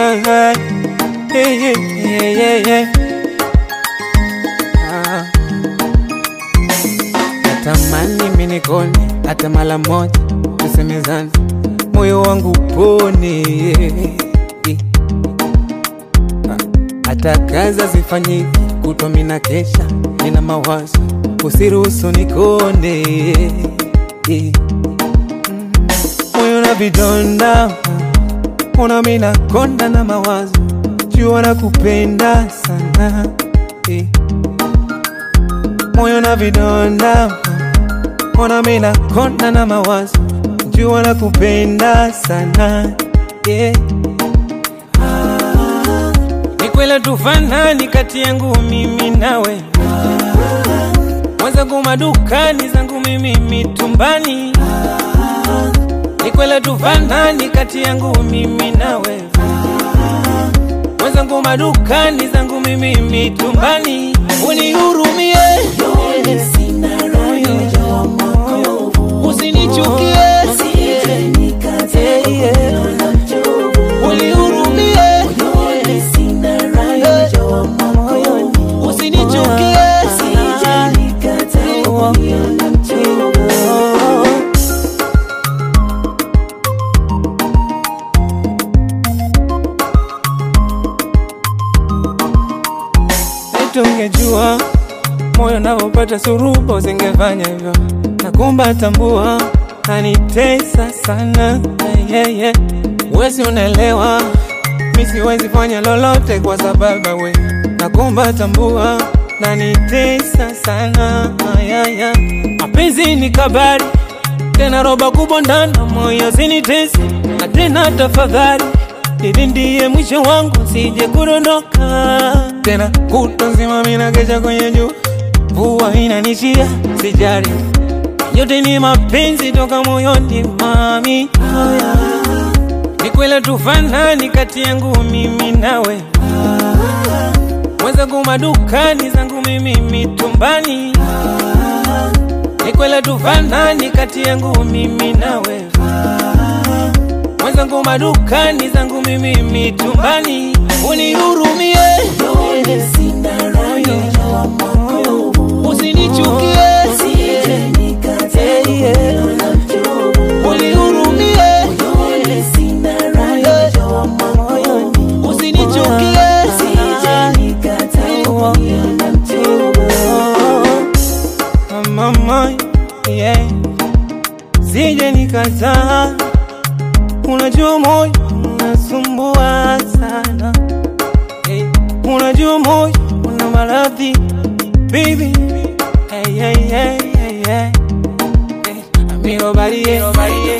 Ah, yeah, yeah, yeah, yeah, yeah. Ah. Natamani minikone hata mara moja, tusemezane, moyo wangu pone. Hata kazi zifanyiki, kutwa mina kesha, nina mawazo, usiruhusu nikone. Moyo na vidonda, ona mina konda na mawazo, jua na kupenda sana eh. Moyo na vidonda, ona mina konda na mawazo, jua na kupenda sana yeah. Ni kweli tufanani kati yangu mimi nawe, mwenzangu madukani zangu mimi mitumbani. Ni kweli tufanani kati yangu mimi nawe, mwenzangu madukani zangu mimi mitumbani. Unihurumie, usinichukie, unihurumie, usinichukie. Tungejua moyo navyopata suruba, usingefanya hivyo. Nakumba tambua, anitesa sana yeah, yeah. Wesi unaelewa, mi siwezi fanya lolote kwa sababu we. Nakumba tambua, nanitesa sana yeah, yeah. Mapenzi ni kabari tena roba kubwa ndana moyo sinitesi na tena tafadhali ili ndiye mwisho wangu sije kudondoka tena kutwa nzima mina kesha kwenye juu mvua inanishia sijari yote ni mapenzi toka moyoni mami ni kweli tufanani kati yangu mimi nawe mwenzangu madukani zangu mimi mitumbani ni kweli tufanani kati yangu mimi nawe mwenzangu madukani zangu mimi mitumbani unihurumie usinichukie unihurumie usinichukie mama yeah. sije nikataa unajua moyo unasumbua sana hey. unajua moyo una maradhi baby hey, hey, hey, hey, hey. Hey. Amigo, body, hey, body, hey.